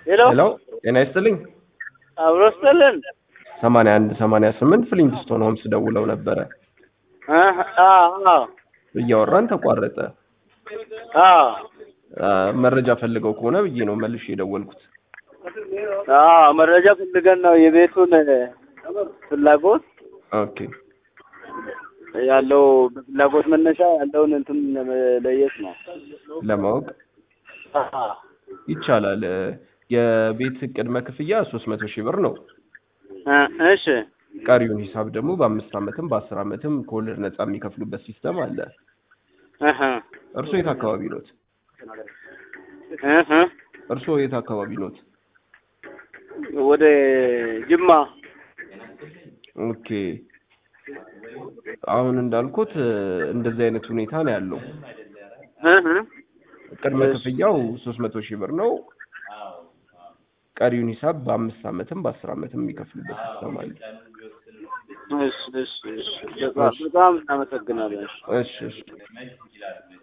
ሄሎ ሄሎ ጤና ይስጥልኝ። አብሮ ስጥልን። ሰማንያ አንድ ሰማንያ ስምንት ፍሊንግስቶን ሆምስ ደውለው ነበረ። አህ፣ አዎ እያወራን ተቋረጠ። አዎ አ፣ መረጃ ፈልገው ከሆነ ብዬ ነው መልሼ የደወልኩት። አዎ መረጃ ፈልገን ነው የቤቱን ፍላጎት ኦኬ ያለው በፍላጎት መነሻ ያለውን እንትን ለመለየት ነው። ለማወቅ አዎ ይቻላል። የቤት ቅድመ ክፍያ ሶስት መቶ ሺህ ብር ነው። እ እሺ ቀሪውን ሂሳብ ደግሞ በአምስት ዓመትም በአስር ዓመትም ከወለድ ነጻ የሚከፍሉበት ሲስተም አለ። እህ እርስዎ የት አካባቢ ኖት? እህ እርስዎ የት አካባቢ ኖት? ወደ ጅማ ኦኬ አሁን እንዳልኩት እንደዚህ አይነት ሁኔታ ነው ያለው። እህ ቅድመ ክፍያው ሶስት መቶ ሺህ ብር ነው። ቀሪውን ሂሳብ በአምስት ዓመትም በአስር ዓመትም የሚከፍሉበት ሲስተም አለ። እሺ እሺ እሺ በጣም በጣም እናመሰግናለን። እሺ እሺ